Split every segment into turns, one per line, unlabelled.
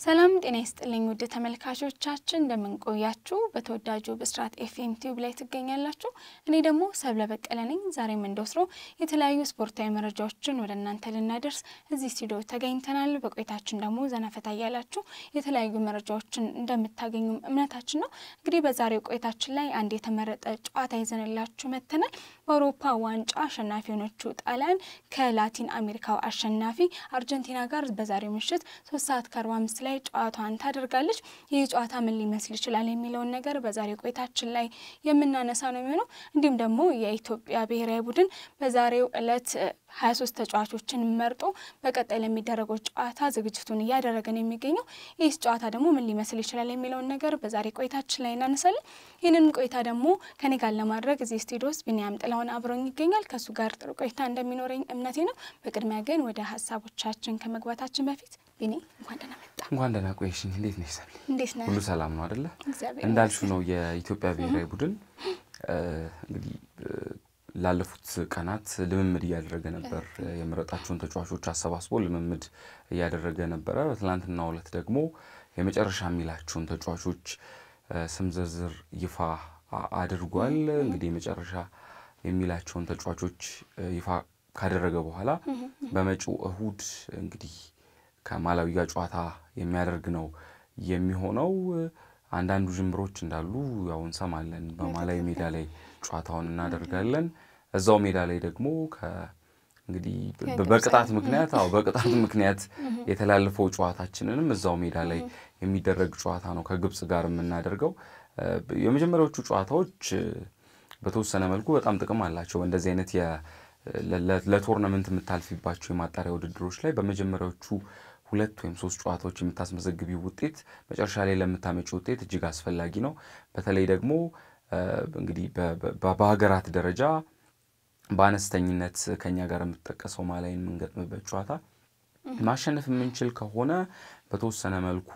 ሰላም ጤና ይስጥልኝ ውድ ተመልካቾቻችን እንደምንቆያችሁ በተወዳጁ ብስራት ኤፍኤም ቲዩብ ላይ ትገኛላችሁ። እኔ ደግሞ ሰብለ በቀለ ነኝ። ዛሬም እንደወትሮ የተለያዩ ስፖርታዊ መረጃዎችን ወደ እናንተ ልናደርስ እዚህ ስቱዲዮ ተገኝተናል። በቆይታችን ደግሞ ዘናፈታ እያላችሁ የተለያዩ መረጃዎችን እንደምታገኙም እምነታችን ነው። እንግዲህ በዛሬው ቆይታችን ላይ አንድ የተመረጠ ጨዋታ ይዘንላችሁ መጥተናል። በአውሮፓ ዋንጫ አሸናፊ የሆነችው ጣሊያን ከላቲን አሜሪካው አሸናፊ አርጀንቲና ጋር በዛሬው ምሽት ሶስት ሰዓት ከአርባ አምስት ላይ ጨዋታዋን ታደርጋለች። ይህ ጨዋታ ምን ሊመስል ይችላል የሚለውን ነገር በዛሬው ቆይታችን ላይ የምናነሳ ነው የሚሆነው። እንዲሁም ደግሞ የኢትዮጵያ ብሔራዊ ቡድን በዛሬው ዕለት ሀያ ሶስት ተጫዋቾችን መርጦ በቀጣይ ለሚደረገው ጨዋታ ዝግጅቱን እያደረገ ነው የሚገኘው። ይህ ጨዋታ ደግሞ ምን ሊመስል ይችላል የሚለውን ነገር በዛሬ ቆይታችን ላይ እናነሳለን። ይህንን ቆይታ ደግሞ ከኔ ጋር ለማድረግ እዚህ ስቱዲዮ ውስጥ ቢኒያም ጥላሁን አብሮኝ ይገኛል። ከእሱ ጋር ጥሩ ቆይታ እንደሚኖረኝ እምነቴ ነው። በቅድሚያ ግን ወደ ሀሳቦቻችን ከመግባታችን በፊት ቢኒ እንኳን ደህና መጣ።
እንኳን ደህና ቆየሽኝ። እንዴት ነሽ ሰብለ?
እንዴት ነህ?
ሁሉ ሰላም ነው አደለ?
እግዚአብሔር
እንዳልሹ ነው የኢትዮጵያ ብሔራዊ ቡድን እንግዲህ ላለፉት ቀናት ልምምድ እያደረገ ነበር። የመረጣቸውን ተጫዋቾች አሰባስቦ ልምምድ እያደረገ ነበረ። በትናንትናው ዕለት ደግሞ የመጨረሻ የሚላቸውን ተጫዋቾች ስም ዝርዝር ይፋ አድርጓል። እንግዲህ የመጨረሻ የሚላቸውን ተጫዋቾች ይፋ ካደረገ በኋላ በመጪው እሁድ እንግዲህ ከማላዊ ጋር ጨዋታ የሚያደርግ ነው የሚሆነው። አንዳንዱ ጅምሮች እንዳሉ ያው እንሰማለን። በማላዊ ሜዳ ላይ ጨዋታውን እናደርጋለን። እዛው ሜዳ ላይ ደግሞ እንግዲህ በቅጣት ምክንያት አዎ በቅጣት ምክንያት የተላለፈው ጨዋታችንንም እዛው ሜዳ ላይ የሚደረግ ጨዋታ ነው ከግብጽ ጋር የምናደርገው። የመጀመሪያዎቹ ጨዋታዎች በተወሰነ መልኩ በጣም ጥቅም አላቸው። እንደዚህ አይነት ለቶርናመንት የምታልፊባቸው የማጣሪያ ውድድሮች ላይ በመጀመሪያዎቹ ሁለት ወይም ሶስት ጨዋታዎች የምታስመዘግቢው ውጤት መጨረሻ ላይ ለምታመጪ ውጤት እጅግ አስፈላጊ ነው። በተለይ ደግሞ እንግዲህ በሀገራት ደረጃ በአነስተኝነት ከኛ ጋር የምትጠቀሰው ማላይ የምንገጥምበት ጨዋታ ማሸነፍ የምንችል ከሆነ በተወሰነ መልኩ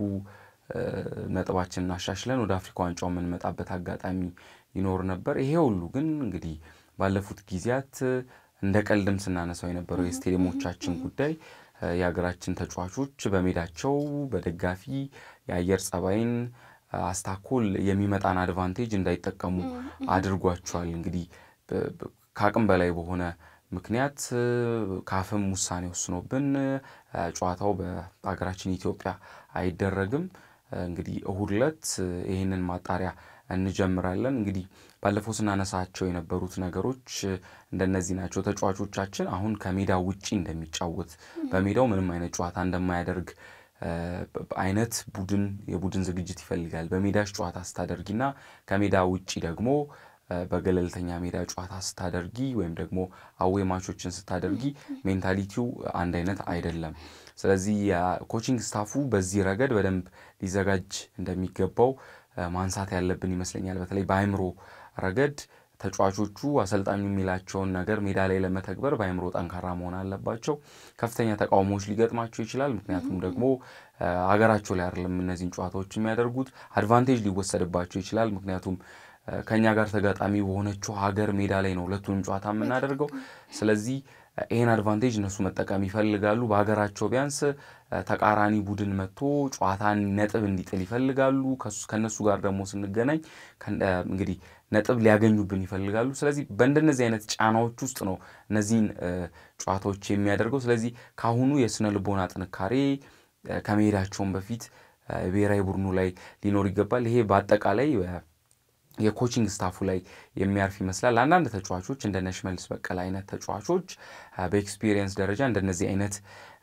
ነጥባችንን አሻሽለን ወደ አፍሪካ ዋንጫው የምንመጣበት አጋጣሚ ይኖር ነበር። ይሄ ሁሉ ግን እንግዲህ ባለፉት ጊዜያት እንደ ቀልድም ስናነሳው የነበረው የስቴዲየሞቻችን ጉዳይ የሀገራችን ተጫዋቾች በሜዳቸው በደጋፊ የአየር ጸባይን አስታኮል የሚመጣን አድቫንቴጅ እንዳይጠቀሙ አድርጓቸዋል። እንግዲህ ከአቅም በላይ በሆነ ምክንያት ካፍም ውሳኔ ወስኖብን ጨዋታው በሀገራችን ኢትዮጵያ አይደረግም። እንግዲህ እሁድ ዕለት ይህንን ማጣሪያ እንጀምራለን። እንግዲህ ባለፈው ስናነሳቸው የነበሩት ነገሮች እንደነዚህ ናቸው። ተጫዋቾቻችን አሁን ከሜዳ ውጪ እንደሚጫወት በሜዳው ምንም አይነት ጨዋታ እንደማያደርግ አይነት ቡድን የቡድን ዝግጅት ይፈልጋል። በሜዳሽ ጨዋታ ስታደርጊና ከሜዳ ውጪ ደግሞ በገለልተኛ ሜዳ ጨዋታ ስታደርጊ ወይም ደግሞ አዌ ማቾችን ስታደርጊ ሜንታሊቲው አንድ አይነት አይደለም። ስለዚህ የኮቺንግ ስታፉ በዚህ ረገድ በደንብ ሊዘጋጅ እንደሚገባው ማንሳት ያለብን ይመስለኛል። በተለይ በአይምሮ ረገድ ተጫዋቾቹ አሰልጣኙ የሚላቸውን ነገር ሜዳ ላይ ለመተግበር በአይምሮ ጠንካራ መሆን አለባቸው። ከፍተኛ ተቃውሞዎች ሊገጥማቸው ይችላል። ምክንያቱም ደግሞ ሀገራቸው ላይ አይደለም እነዚህን ጨዋታዎች የሚያደርጉት። አድቫንቴጅ ሊወሰድባቸው ይችላል። ምክንያቱም ከእኛ ጋር ተጋጣሚ በሆነችው ሀገር ሜዳ ላይ ነው ሁለቱንም ጨዋታ የምናደርገው። ስለዚህ ይህን አድቫንቴጅ እነሱ መጠቀም ይፈልጋሉ። በሀገራቸው ቢያንስ ተቃራኒ ቡድን መጥቶ ጨዋታን ነጥብ እንዲጥል ይፈልጋሉ። ከእነሱ ጋር ደግሞ ስንገናኝ እንግዲህ ነጥብ ሊያገኙብን ይፈልጋሉ። ስለዚህ በእንደነዚህ አይነት ጫናዎች ውስጥ ነው እነዚህን ጨዋታዎች የሚያደርገው። ስለዚህ ከአሁኑ የስነ ልቦና ጥንካሬ ከመሄዳቸውን በፊት ብሔራዊ ቡድኑ ላይ ሊኖር ይገባል። ይሄ በአጠቃላይ የኮቺንግ ስታፉ ላይ የሚያርፍ ይመስላል። አንዳንድ ተጫዋቾች እንደነ ሽመልስ በቀለ አይነት ተጫዋቾች በኤክስፒሪየንስ ደረጃ እንደነዚህ አይነት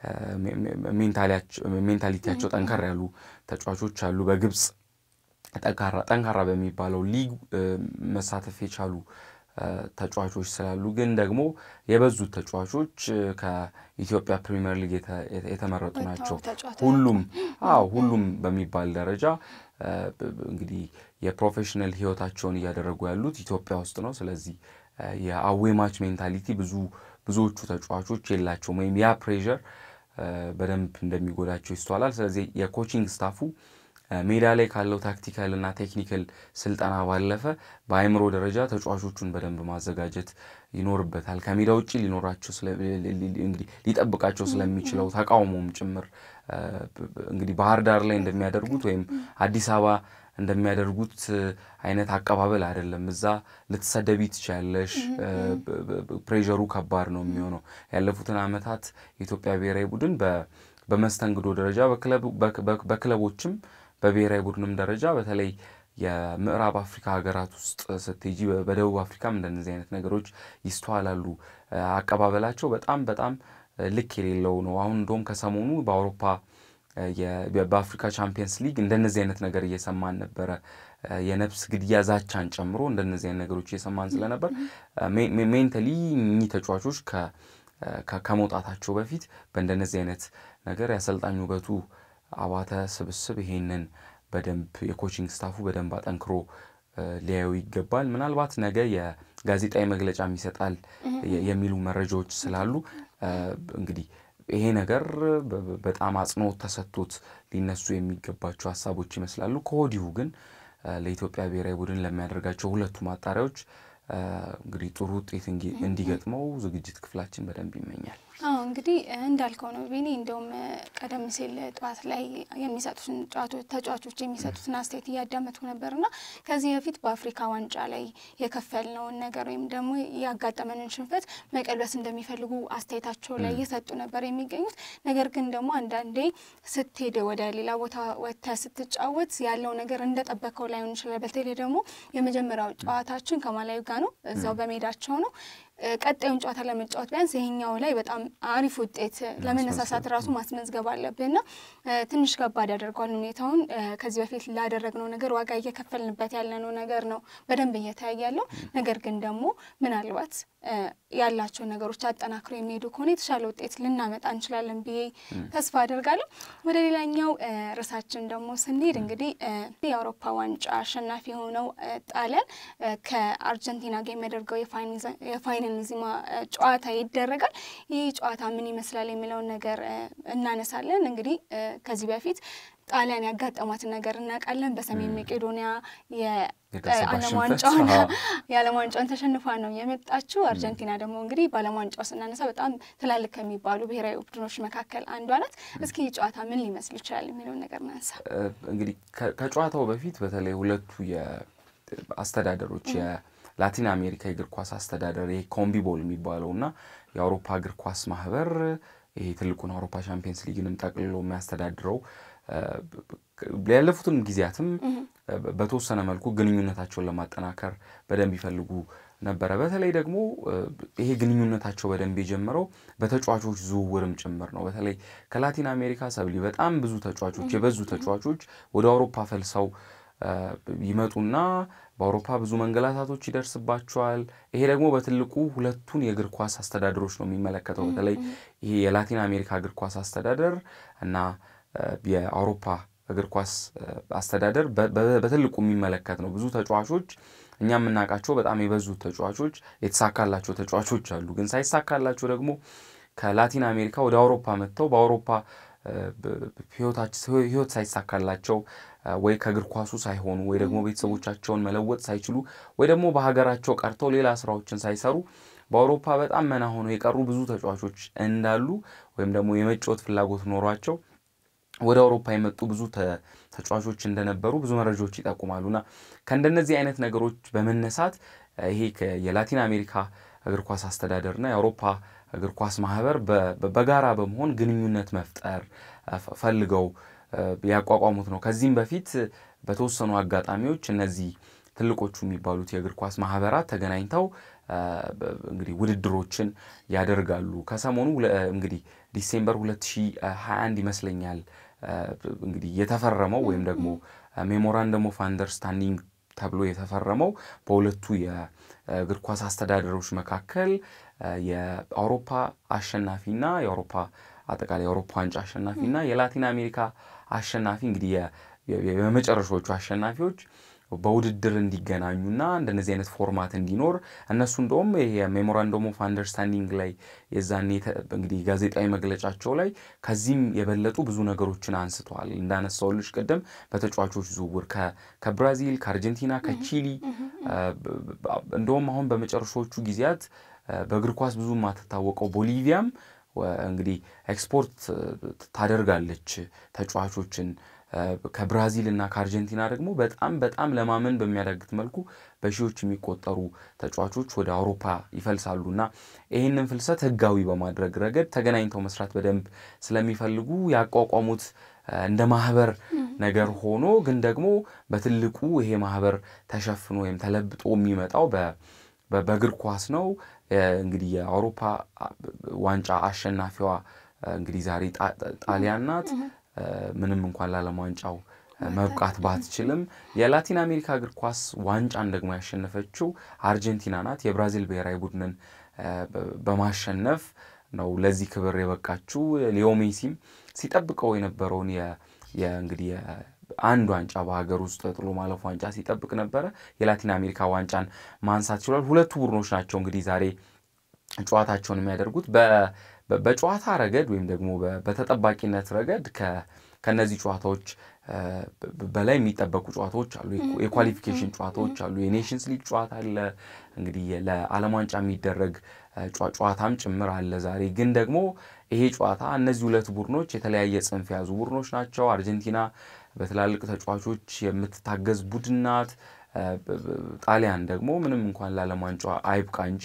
ሜንታሊቲያቸው ጠንከር ያሉ ተጫዋቾች አሉ። በግብፅ ጠንካራ በሚባለው ሊግ መሳተፍ የቻሉ ተጫዋቾች ስላሉ ግን ደግሞ የበዙት ተጫዋቾች ከኢትዮጵያ ፕሪሚየር ሊግ የተመረጡ ናቸው። ሁሉም አዎ ሁሉም በሚባል ደረጃ እንግዲህ የፕሮፌሽናል ሕይወታቸውን እያደረጉ ያሉት ኢትዮጵያ ውስጥ ነው። ስለዚህ የአዌማች ሜንታሊቲ ብዙ ብዙዎቹ ተጫዋቾች የላቸውም ወይም ያ ፕሬዠር በደንብ እንደሚጎዳቸው ይስተዋላል። ስለዚህ የኮቺንግ ስታፉ ሜዳ ላይ ካለው ታክቲካል እና ቴክኒካል ስልጠና ባለፈ በአእምሮ ደረጃ ተጫዋቾቹን በደንብ ማዘጋጀት ይኖርበታል። ከሜዳ ውጭ ሊኖራቸው እንግዲህ ሊጠብቃቸው ስለሚችለው ተቃውሞም ጭምር እንግዲህ ባህር ዳር ላይ እንደሚያደርጉት ወይም አዲስ አበባ እንደሚያደርጉት አይነት አቀባበል አይደለም። እዛ ልትሰደቢ ትችያለሽ። ፕሬዠሩ ከባድ ነው የሚሆነው። ያለፉትን ዓመታት የኢትዮጵያ ብሔራዊ ቡድን በመስተንግዶ ደረጃ በክለቦችም በብሔራዊ ቡድንም ደረጃ በተለይ የምዕራብ አፍሪካ ሀገራት ውስጥ ስትሄጂ በደቡብ አፍሪካም እንደነዚህ አይነት ነገሮች ይስተዋላሉ። አቀባበላቸው በጣም በጣም ልክ የሌለው ነው። አሁን እንደውም ከሰሞኑ በአውሮፓ በአፍሪካ ቻምፒየንስ ሊግ እንደነዚህ አይነት ነገር እየሰማን ነበረ። የነፍስ ግድያ ዛቻን ጨምሮ እንደነዚህ አይነት ነገሮች እየሰማን ስለነበር ሜንታሊ እኚህ ተጫዋቾች ከመውጣታቸው በፊት በእንደነዚህ አይነት ነገር የአሰልጣኝ ውበቱ አባተ ስብስብ ይሄንን በደንብ የኮቺንግ ስታፉ በደንብ አጠንክሮ ሊያዩ ይገባል። ምናልባት ነገ የጋዜጣዊ መግለጫም ይሰጣል የሚሉ መረጃዎች ስላሉ እንግዲህ ይሄ ነገር በጣም አጽንኦት ተሰጥቶት ሊነሱ የሚገባቸው ሀሳቦች ይመስላሉ። ከወዲሁ ግን ለኢትዮጵያ ብሔራዊ ቡድን ለሚያደርጋቸው ሁለቱ ማጣሪያዎች እንግዲህ ጥሩ ውጤት እንዲገጥመው ዝግጅት ክፍላችን በደንብ ይመኛል።
አዎ እንግዲህ እንዳልከው ነው ቢኒ። እንደውም ቀደም ሲል ጠዋት ላይ የሚሰጡትን ተጫዋቾች የሚሰጡትን አስተያየት እያዳመጡ ነበርና ከዚህ በፊት በአፍሪካ ዋንጫ ላይ የከፈልነውን ነገር ወይም ደግሞ ያጋጠመንን ሽንፈት መቀልበስ እንደሚፈልጉ አስተያየታቸው ላይ እየሰጡ ነበር የሚገኙት። ነገር ግን ደግሞ አንዳንዴ ስትሄድ ወደ ሌላ ቦታ ወጥተህ ስትጫወት ያለው ነገር እንደጠበቀው ላይሆን ይችላል። በተለይ ደግሞ የመጀመሪያው ጨዋታችን ከማላዊ ጋር ነው፣ እዛው በሜዳቸው ነው። ቀጣዩን ጨዋታ ለመጫወት ቢያንስ ይሄኛው ላይ በጣም አሪፍ ውጤት ለመነሳሳት ራሱ ማስመዝገብ አለብንና ትንሽ ከባድ ያደርገዋል ሁኔታውን። ከዚህ በፊት ላደረግነው ነገር ዋጋ እየከፈልንበት ያለነው ነገር ነው በደንብ እየተያየ ያለው። ነገር ግን ደግሞ ምናልባት ያላቸው ነገሮች አጠናክሮ የሚሄዱ ከሆነ የተሻለ ውጤት ልናመጣ እንችላለን ብዬ ተስፋ አደርጋለሁ። ወደ ሌላኛው ርዕሳችን ደግሞ ስንሄድ እንግዲህ የአውሮፓ ዋንጫ አሸናፊ የሆነው ጣሊያን ከአርጀንቲና ጋር የሚያደርገው የፋይናሊዝማ ጨዋታ ይደረጋል። ይህ ጨዋታ ምን ይመስላል የሚለውን ነገር እናነሳለን። እንግዲህ ከዚህ በፊት ጣሊያን ያጋጠማትን ነገር እናውቃለን። በሰሜን መቄዶኒያ የዓለም ዋንጫውን የዓለም ዋንጫውን ተሸንፋ ነው የመጣችው። አርጀንቲና ደግሞ እንግዲህ በዓለም ዋንጫው ስናነሳ በጣም ትላልቅ ከሚባሉ ብሔራዊ ቡድኖች መካከል አንዷ ናት። እስኪ ጨዋታ ምን ሊመስል ይችላል የሚለውን ነገር እናንሳ።
እንግዲህ ከጨዋታው በፊት በተለይ ሁለቱ አስተዳደሮች የላቲን አሜሪካ የእግር ኳስ አስተዳደር ይሄ ኮምቢቦል የሚባለው እና የአውሮፓ እግር ኳስ ማህበር ይሄ ትልቁን አውሮፓ ቻምፒየንስ ሊግንም ጠቅልሎ የሚያስተዳድረው ያለፉትን ጊዜያትም በተወሰነ መልኩ ግንኙነታቸውን ለማጠናከር በደንብ ይፈልጉ ነበረ። በተለይ ደግሞ ይሄ ግንኙነታቸው በደንብ የጀመረው በተጫዋቾች ዝውውርም ጭምር ነው። በተለይ ከላቲን አሜሪካ ሰብሊ በጣም ብዙ ተጫዋቾች የበዙ ተጫዋቾች ወደ አውሮፓ ፈልሰው ይመጡና በአውሮፓ ብዙ መንገላታቶች ይደርስባቸዋል። ይሄ ደግሞ በትልቁ ሁለቱን የእግር ኳስ አስተዳደሮች ነው የሚመለከተው። በተለይ ይሄ የላቲን አሜሪካ እግር ኳስ አስተዳደር እና የአውሮፓ እግር ኳስ አስተዳደር በትልቁ የሚመለከት ነው። ብዙ ተጫዋቾች እኛ የምናውቃቸው በጣም የበዙ ተጫዋቾች የተሳካላቸው ተጫዋቾች አሉ። ግን ሳይሳካላቸው ደግሞ ከላቲን አሜሪካ ወደ አውሮፓ መጥተው በአውሮፓ ህይወት ሳይሳካላቸው ወይ ከእግር ኳሱ ሳይሆኑ ወይ ደግሞ ቤተሰቦቻቸውን መለወጥ ሳይችሉ ወይ ደግሞ በሀገራቸው ቀርተው ሌላ ስራዎችን ሳይሰሩ በአውሮፓ በጣም መና ሆነው የቀሩ ብዙ ተጫዋቾች እንዳሉ ወይም ደግሞ የመጫወት ፍላጎት ኖሯቸው ወደ አውሮፓ የመጡ ብዙ ተጫዋቾች እንደነበሩ ብዙ መረጃዎች ይጠቁማሉና ከእንደነዚህ አይነት ነገሮች በመነሳት ይሄ የላቲን አሜሪካ እግር ኳስ አስተዳደርና የአውሮፓ እግር ኳስ ማህበር በጋራ በመሆን ግንኙነት መፍጠር ፈልገው ያቋቋሙት ነው። ከዚህም በፊት በተወሰኑ አጋጣሚዎች እነዚህ ትልቆቹ የሚባሉት የእግር ኳስ ማህበራት ተገናኝተው እንግዲህ ውድድሮችን ያደርጋሉ። ከሰሞኑ እንግዲህ ዲሴምበር 2021 ይመስለኛል እንግዲህ የተፈረመው ወይም ደግሞ ሜሞራንደም ኦፍ አንደርስታንዲንግ ተብሎ የተፈረመው በሁለቱ የእግር ኳስ አስተዳደሮች መካከል የአውሮፓ አሸናፊና የአውሮፓ አጠቃላይ የአውሮፓ ዋንጫ አሸናፊና የላቲን አሜሪካ አሸናፊ እንግዲህ የመጨረሻዎቹ አሸናፊዎች በውድድር እንዲገናኙና እንደነዚህ አይነት ፎርማት እንዲኖር እነሱ እንደውም የሜሞራንደም ኦፍ አንደርስታንዲንግ ላይ የዛኔ እንግዲህ ጋዜጣዊ መግለጫቸው ላይ ከዚህም የበለጡ ብዙ ነገሮችን አንስተዋል። እንዳነሳው ልጅ ቅድም በተጫዋቾች ዝውውር ከብራዚል፣ ከአርጀንቲና፣ ከቺሊ እንደውም አሁን በመጨረሻዎቹ ጊዜያት በእግር ኳስ ብዙ የማትታወቀው ቦሊቪያም እንግዲህ ኤክስፖርት ታደርጋለች ተጫዋቾችን ከብራዚል እና ከአርጀንቲና ደግሞ በጣም በጣም ለማመን በሚያዳግት መልኩ በሺዎች የሚቆጠሩ ተጫዋቾች ወደ አውሮፓ ይፈልሳሉ እና ይህንን ፍልሰት ሕጋዊ በማድረግ ረገድ ተገናኝተው መስራት በደንብ ስለሚፈልጉ ያቋቋሙት እንደ ማህበር ነገር ሆኖ ግን ደግሞ በትልቁ ይሄ ማህበር ተሸፍኖ ወይም ተለብጦ የሚመጣው በእግር ኳስ ነው። እንግዲህ የአውሮፓ ዋንጫ አሸናፊዋ እንግዲህ ዛሬ ጣሊያን ናት። ምንም እንኳን ለዓለም ዋንጫው መብቃት ባትችልም የላቲን አሜሪካ እግር ኳስ ዋንጫን ደግሞ ያሸነፈችው አርጀንቲና ናት። የብራዚል ብሔራዊ ቡድንን በማሸነፍ ነው ለዚህ ክብር የበቃችው። ሊዮ ሜሲም ሲጠብቀው የነበረውን እንግዲህ አንድ ዋንጫ በሀገር ውስጥ ጥሎ ማለፍ ዋንጫ ሲጠብቅ ነበረ። የላቲን አሜሪካ ዋንጫን ማንሳት ችሏል። ሁለቱ ቡድኖች ናቸው እንግዲህ ዛሬ ጨዋታቸውን የሚያደርጉት በጨዋታ ረገድ ወይም ደግሞ በተጠባቂነት ረገድ ከነዚህ ጨዋታዎች በላይ የሚጠበቁ ጨዋታዎች አሉ። የኳሊፊኬሽን ጨዋታዎች አሉ። የኔሽንስ ሊግ ጨዋታ አለ። እንግዲህ ለዓለም ዋንጫ የሚደረግ ጨዋታም ጭምር አለ። ዛሬ ግን ደግሞ ይሄ ጨዋታ እነዚህ ሁለት ቡድኖች የተለያየ ጽንፍ የያዙ ቡድኖች ናቸው። አርጀንቲና በትላልቅ ተጫዋቾች የምትታገዝ ቡድን ናት። ጣሊያን ደግሞ ምንም እንኳን ለዓለም ዋንጫ አይብቃ እንጂ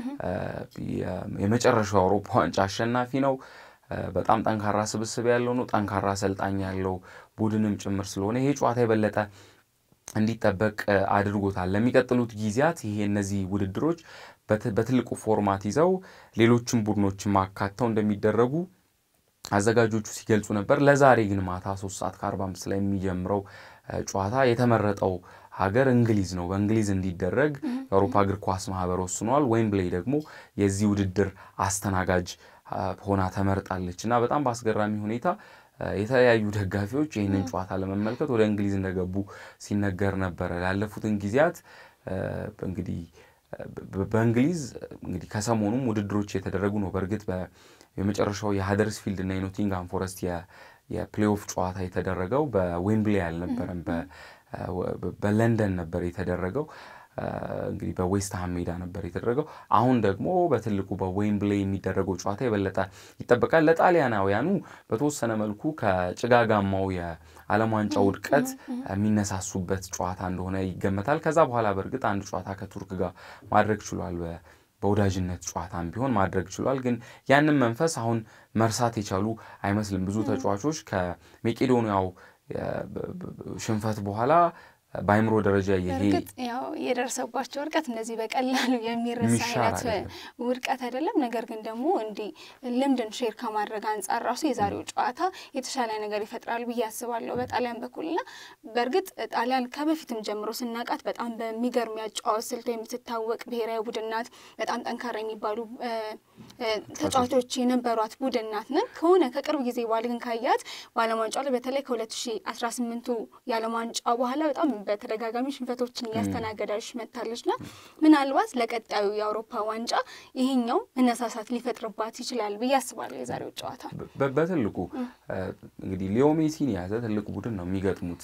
የመጨረሻው የአውሮፓ ዋንጫ አሸናፊ ነው። በጣም ጠንካራ ስብስብ ያለው ነው። ጠንካራ አሰልጣኝ ያለው ቡድንም ጭምር ስለሆነ ይሄ ጨዋታ የበለጠ እንዲጠበቅ አድርጎታል። ለሚቀጥሉት ጊዜያት ይሄ እነዚህ ውድድሮች በትልቁ ፎርማት ይዘው ሌሎችም ቡድኖችን ማካተው እንደሚደረጉ አዘጋጆቹ ሲገልጹ ነበር። ለዛሬ ግን ማታ ሶስት ሰዓት ከአርባ አምስት ላይ የሚጀምረው ጨዋታ የተመረጠው ሀገር እንግሊዝ ነው። በእንግሊዝ እንዲደረግ የአውሮፓ እግር ኳስ ማህበር ወስኗል። ዌምብሌይ ደግሞ የዚህ ውድድር አስተናጋጅ ሆና ተመርጣለች እና በጣም በአስገራሚ ሁኔታ የተለያዩ ደጋፊዎች ይህንን ጨዋታ ለመመልከት ወደ እንግሊዝ እንደገቡ ሲነገር ነበረ። ላለፉትን ጊዜያት እንግዲህ በእንግሊዝ እንግዲህ ከሰሞኑም ውድድሮች የተደረጉ ነው። በእርግጥ የመጨረሻው የሀደርስፊልድ እና የኖቲንግሃም ፎረስት የፕሌይኦፍ ጨዋታ የተደረገው በዌምብሌይ አልነበረም፣ በለንደን ነበር የተደረገው። እንግዲህ በዌስትሃም ሜዳ ነበር የተደረገው። አሁን ደግሞ በትልቁ በዌምብሌይ የሚደረገው ጨዋታ የበለጠ ይጠበቃል። ለጣሊያናውያኑ በተወሰነ መልኩ ከጭጋጋማው የዓለም ዋንጫ ውድቀት የሚነሳሱበት ጨዋታ እንደሆነ ይገመታል። ከዛ በኋላ በእርግጥ አንድ ጨዋታ ከቱርክ ጋር ማድረግ ችሏል። በወዳጅነት ጨዋታም ቢሆን ማድረግ ችሏል። ግን ያንን መንፈስ አሁን መርሳት የቻሉ አይመስልም። ብዙ ተጫዋቾች ከሜቄዶኒያው ሽንፈት በኋላ በአይምሮ ደረጃ ይሄ
እርግጥ ያው የደረሰባቸው ውድቀት እንደዚህ በቀላሉ የሚረሳ አይነት ውድቀት አይደለም። ነገር ግን ደግሞ እንዲህ ልምድን ሼር ከማድረግ አንጻር ራሱ የዛሬው ጨዋታ የተሻለ ነገር ይፈጥራል ብዬ አስባለሁ በጣሊያን በኩልና በእርግጥ ጣሊያን ከበፊትም ጀምሮ ስናውቃት በጣም በሚገርም ያጨዋወት ስልቷ የምትታወቅ ብሔራዊ ቡድን ናት። በጣም ጠንካራ የሚባሉ ተጫዋቾች የነበሯት ቡድን ናት ነን ከሆነ ከቅርብ ጊዜ በኋላ ግን ካያት በዓለም ዋንጫው ላይ በተለይ ከ2018ቱ የዓለም ዋንጫ በኋላ በጣም በተደጋጋሚ ሽንፈቶችን እያስተናገዳች መታለች ና ምናልባት ለቀጣዩ የአውሮፓ ዋንጫ ይሄኛው መነሳሳት ሊፈጥርባት ይችላል ብዬ አስባለሁ። የዛሬው ጨዋታ
በትልቁ እንግዲህ ሊዮ ሜሲን የያዘ ትልቅ ቡድን ነው የሚገጥሙት።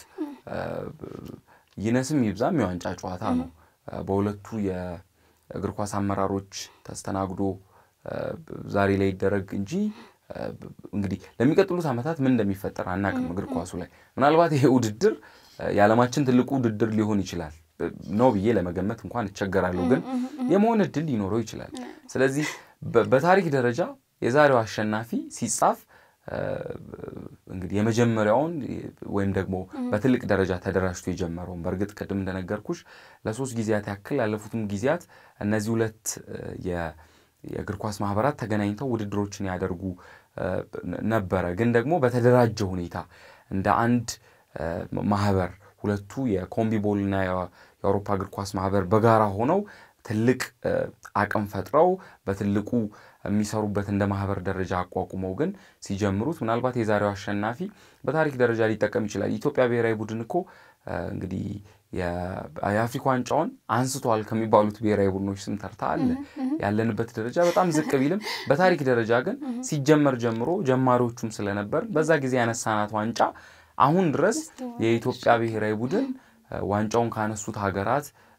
ይነስም ይብዛም የዋንጫ ጨዋታ ነው። በሁለቱ የእግር ኳስ አመራሮች ተስተናግዶ ዛሬ ላይ ይደረግ እንጂ እንግዲህ ለሚቀጥሉት ዓመታት ምን እንደሚፈጠር አናቅም። እግር ኳሱ ላይ ምናልባት ይሄ ውድድር የዓለማችን ትልቁ ውድድር ሊሆን ይችላል ነው ብዬ ለመገመት እንኳን እቸገራለሁ፣ ግን የመሆን እድል ሊኖረው ይችላል። ስለዚህ በታሪክ ደረጃ የዛሬው አሸናፊ ሲጻፍ እንግዲህ የመጀመሪያውን ወይም ደግሞ በትልቅ ደረጃ ተደራጅቶ የጀመረውን በእርግጥ ቅድም እንደነገርኩሽ ለሶስት ጊዜያት ያክል ያለፉትም ጊዜያት እነዚህ ሁለት የእግር ኳስ ማህበራት ተገናኝተው ውድድሮችን ያደርጉ ነበረ። ግን ደግሞ በተደራጀ ሁኔታ እንደ አንድ ማህበር ሁለቱ የኮምቢቦል እና የአውሮፓ እግር ኳስ ማህበር በጋራ ሆነው ትልቅ አቅም ፈጥረው በትልቁ የሚሰሩበት እንደ ማህበር ደረጃ አቋቁመው ግን ሲጀምሩት ምናልባት የዛሬው አሸናፊ በታሪክ ደረጃ ሊጠቀም ይችላል። ኢትዮጵያ ብሔራዊ ቡድን እኮ እንግዲህ የአፍሪካ ዋንጫውን አንስቷል ከሚባሉት ብሔራዊ ቡድኖች ስም ተርታ አለ። ያለንበት ደረጃ በጣም ዝቅ ቢልም በታሪክ ደረጃ ግን ሲጀመር ጀምሮ ጀማሪዎቹም ስለነበር በዛ ጊዜ ያነሳናት ዋንጫ አሁን ድረስ የኢትዮጵያ ብሔራዊ ቡድን ዋንጫውን ካነሱት ሀገራት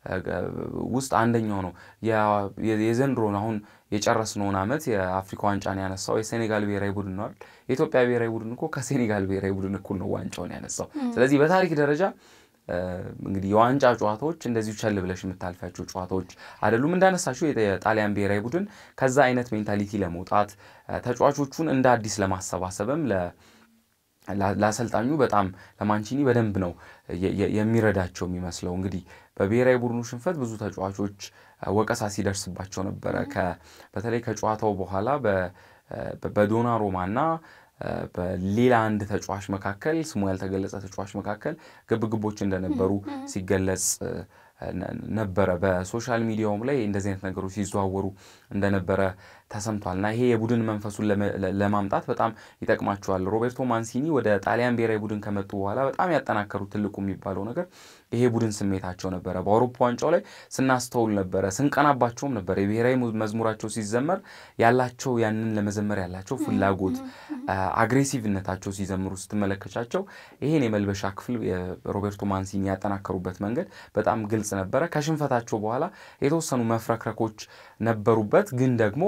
ውስጥ አንደኛው ነው። የዘንድሮን አሁን የጨረስነውን ዓመት የአፍሪካ ዋንጫን ያነሳው የሴኔጋል ብሔራዊ ቡድን ነው አይደል? የኢትዮጵያ ብሔራዊ ቡድን እኮ ከሴኔጋል ብሔራዊ ቡድን እኩል ነው ዋንጫውን ያነሳው። ስለዚህ በታሪክ ደረጃ እንግዲህ የዋንጫ ጨዋታዎች እንደዚሁ ቸል ብለሽ የምታልፊያቸው ጨዋታዎች አይደሉም። እንዳነሳችሁ የጣሊያን ብሔራዊ ቡድን ከዛ አይነት ሜንታሊቲ ለመውጣት ተጫዋቾቹን እንደ አዲስ ለማሰባሰብም ለአሰልጣኙ በጣም ለማንቺኒ በደንብ ነው የሚረዳቸው የሚመስለው። እንግዲህ በብሔራዊ ቡድኑ ሽንፈት ብዙ ተጫዋቾች ወቀሳ ሲደርስባቸው ነበረ። በተለይ ከጨዋታው በኋላ በዶናሩማና በሌላ አንድ ተጫዋች መካከል ስሙ ያልተገለጸ ተጫዋች መካከል ግብግቦች እንደነበሩ ሲገለጽ ነበረ። በሶሻል ሚዲያውም ላይ እንደዚህ አይነት ነገሮች ሲዘዋወሩ እንደነበረ ተሰምቷል። እና ይሄ የቡድን መንፈሱን ለማምጣት በጣም ይጠቅማቸዋል። ሮቤርቶ ማንሲኒ ወደ ጣሊያን ብሔራዊ ቡድን ከመጡ በኋላ በጣም ያጠናከሩት ትልቁ የሚባለው ነገር ይሄ ቡድን ስሜታቸው ነበረ። በአውሮፓ ዋንጫው ላይ ስናስተውል ነበረ፣ ስንቀናባቸውም ነበረ። የብሔራዊ መዝሙራቸው ሲዘመር ያላቸው ያንን ለመዘመር ያላቸው ፍላጎት፣ አግሬሲቭነታቸው ሲዘምሩ ስትመለከቻቸው ይሄን የመልበሻ ክፍል ሮቤርቶ ማንሲኒ ያጠናከሩበት መንገድ በጣም ግልጽ ነበረ። ከሽንፈታቸው በኋላ የተወሰኑ መፍረክረኮች ነበሩበት ግን ደግሞ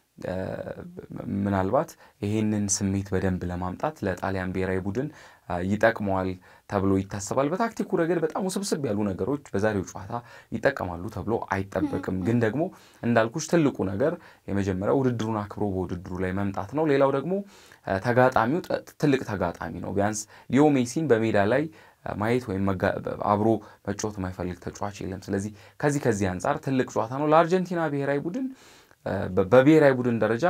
ምናልባት ይሄንን ስሜት በደንብ ለማምጣት ለጣሊያን ብሔራዊ ቡድን ይጠቅመዋል ተብሎ ይታሰባል። በታክቲኩ ረገድ በጣም ውስብስብ ያሉ ነገሮች በዛሬው ጨዋታ ይጠቀማሉ ተብሎ አይጠበቅም። ግን ደግሞ እንዳልኩሽ ትልቁ ነገር የመጀመሪያው ውድድሩን አክብሮ በውድድሩ ላይ መምጣት ነው። ሌላው ደግሞ ተጋጣሚው ትልቅ ተጋጣሚ ነው። ቢያንስ ሊዮ ሜሲን በሜዳ ላይ ማየት ወይም አብሮ መጫወት የማይፈልግ ተጫዋች የለም። ስለዚህ ከዚህ ከዚህ አንጻር ትልቅ ጨዋታ ነው ለአርጀንቲና ብሔራዊ ቡድን በብሔራዊ ቡድን ደረጃ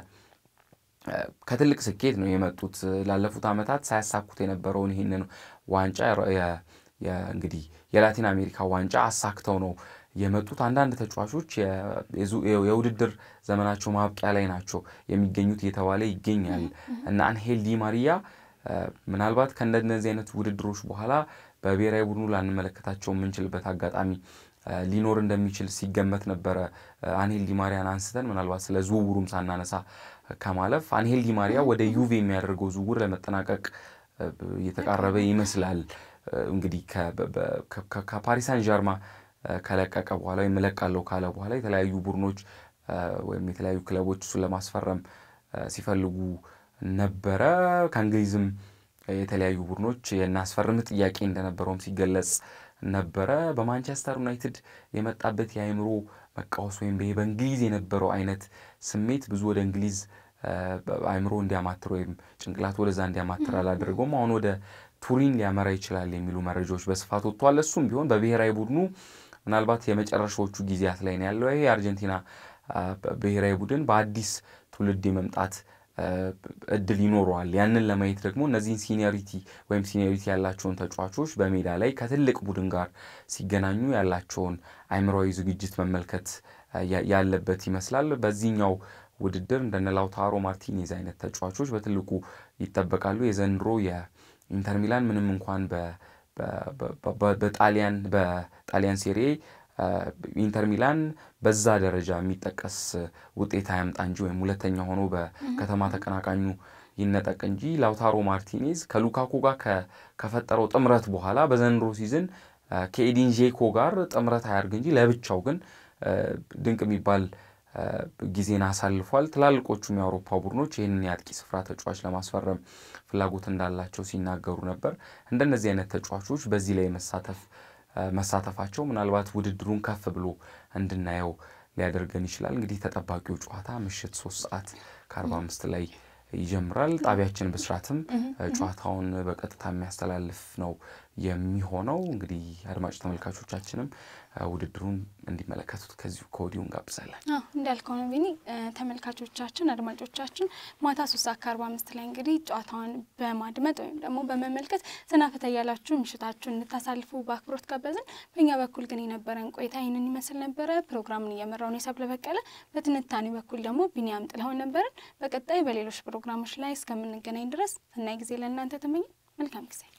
ከትልቅ ስኬት ነው የመጡት። ላለፉት ዓመታት ሳያሳኩት የነበረውን ይህንን ዋንጫ እንግዲህ የላቲን አሜሪካ ዋንጫ አሳክተው ነው የመጡት። አንዳንድ ተጫዋቾች የውድድር ዘመናቸው ማብቂያ ላይ ናቸው የሚገኙት እየተባለ ይገኛል እና አንሄል ዲ ማሪያ ምናልባት ከእንደነዚህ አይነት ውድድሮች በኋላ በብሔራዊ ቡድኑ ላንመለከታቸው የምንችልበት አጋጣሚ ሊኖር እንደሚችል ሲገመት ነበረ። አንሄል ዲማሪያን አንስተን ምናልባት ስለ ዝውውሩም ሳናነሳ ከማለፍ አንሄል ዲማሪያ ወደ ዩቬ የሚያደርገው ዝውውር ለመጠናቀቅ እየተቃረበ ይመስላል። እንግዲህ ከፓሪሳን ዣርማ ከለቀቀ በኋላ ወይም እለቃለሁ ካለ በኋላ የተለያዩ ቡድኖች ወይም የተለያዩ ክለቦች እሱን ለማስፈረም ሲፈልጉ ነበረ። ከእንግሊዝም የተለያዩ ቡድኖች የናስፈርም ጥያቄ እንደነበረውም ሲገለጽ ነበረ። በማንቸስተር ዩናይትድ የመጣበት የአእምሮ መቃወስ ወይም በእንግሊዝ የነበረው አይነት ስሜት ብዙ ወደ እንግሊዝ አእምሮ እንዲያማትር ወይም ጭንቅላት ወደዛ እንዲያማትር አላደረገውም። አሁን ወደ ቱሪን ሊያመራ ይችላል የሚሉ መረጃዎች በስፋት ወጥቷል። እሱም ቢሆን በብሔራዊ ቡድኑ ምናልባት የመጨረሻዎቹ ጊዜያት ላይ ነው ያለው። ይሄ የአርጀንቲና ብሔራዊ ቡድን በአዲስ ትውልድ የመምጣት እድል ይኖረዋል። ያንን ለማየት ደግሞ እነዚህን ሲኒዮሪቲ ወይም ሲኒዮሪቲ ያላቸውን ተጫዋቾች በሜዳ ላይ ከትልቅ ቡድን ጋር ሲገናኙ ያላቸውን አእምሯዊ ዝግጅት መመልከት ያለበት ይመስላል። በዚህኛው ውድድር እንደነ ላውታሮ ማርቲኔዝ አይነት ተጫዋቾች በትልቁ ይጠበቃሉ። የዘንድሮ የኢንተር ሚላን ምንም እንኳን በጣሊያን በጣሊያን ሴሬ ኢንተር ሚላን በዛ ደረጃ የሚጠቀስ ውጤት አያምጣ እንጂ ወይም ሁለተኛ ሆኖ በከተማ ተቀናቃኙ ይነጠቅ እንጂ ላውታሮ ማርቲኔዝ ከሉካኩ ጋር ከፈጠረው ጥምረት በኋላ በዘንድሮ ሲዝን ከኤዲን ዤኮ ጋር ጥምረት አያርግ እንጂ ለብቻው ግን ድንቅ የሚባል ጊዜን አሳልፏል። ትላልቆቹም የአውሮፓ ቡድኖች ይህንን የአጥቂ ስፍራ ተጫዋች ለማስፈረም ፍላጎት እንዳላቸው ሲናገሩ ነበር። እንደነዚህ አይነት ተጫዋቾች በዚህ ላይ መሳተፍ መሳተፋቸው ምናልባት ውድድሩን ከፍ ብሎ እንድናየው ሊያደርገን ይችላል። እንግዲህ ተጠባቂው ጨዋታ ምሽት ሶስት ሰዓት ከአርባ አምስት ላይ ይጀምራል። ጣቢያችን ብስራትም ጨዋታውን በቀጥታ የሚያስተላልፍ ነው የሚሆነው። እንግዲህ አድማጭ ተመልካቾቻችንም ውድድሩን እንዲመለከቱት ከዚሁ ከወዲሁ እንጋብዛለን።
እንዳልከው ነው ቢኒ። ተመልካቾቻችን፣ አድማጮቻችን ማታ ሶስት ሰዓት ከአርባ አምስት ላይ እንግዲህ ጨዋታውን በማድመጥ ወይም ደግሞ በመመልከት ዘናፈታ እያላችሁ ምሽታችሁን እንድታሳልፉ በአክብሮት ጋበዝን። በእኛ በኩል ግን የነበረን ቆይታ ይህንን ይመስል ነበረ። ፕሮግራሙን እየመራውን የሰብለ በቀለ፣ በትንታኔ በኩል ደግሞ ቢኒያም ጥለውን ነበርን። በቀጣይ በሌሎች ፕሮግራሞች ላይ እስከምንገናኝ ድረስ ሰናይ ጊዜ ለእናንተ ተመኘን። መልካም ጊዜ